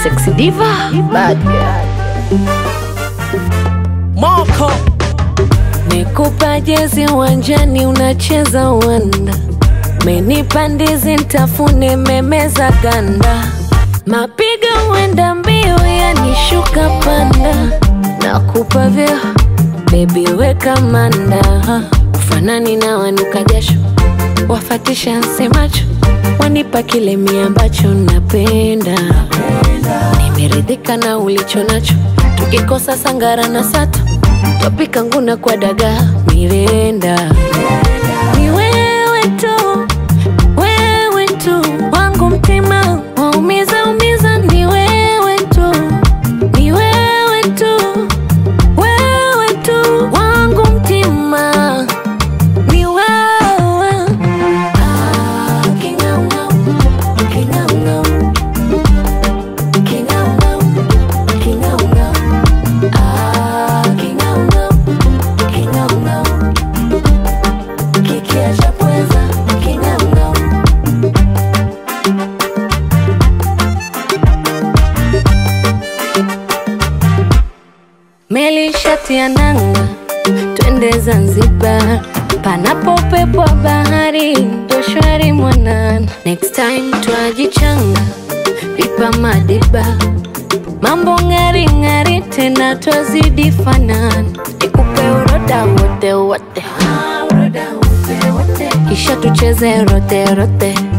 Sexy diva, bad girl. Moko Nikupa jezi uwanjani unacheza uwanda, menipa ndizi ntafune memeza ganda, mapiga uenda mbio yanishuka panda, nakupa vyo bebi weka manda, ufanani na wanuka jasho, wafatisha nsemacho, wanipa kile mi ambacho napenda, nimeridhika na ulicho nacho, tukikosa sangara na sato Topika nguna kwa dagaa mirenda ni wewe tu, wewe tu wangu mtima waumiza umiza, ni wewe tu, ni wewe tu, wewe tu wangu mtima ni wewe. Ah, king'aung'au, king'aung'au, king'aung'au, king'aung'au. Ah, king'aung'au, king'aung'au. Kikiacha pweza, king'aung'au. Meli shati ya nanga, twende Zanzibar, panapo upepo wa bahari, ndo shwari mwanana. Next time twajichanga, pipa madiba, mambo ng'ari ng'ari, tena twazidi fanana. Nikupe uroda wote wote, kisha tucheze rote rote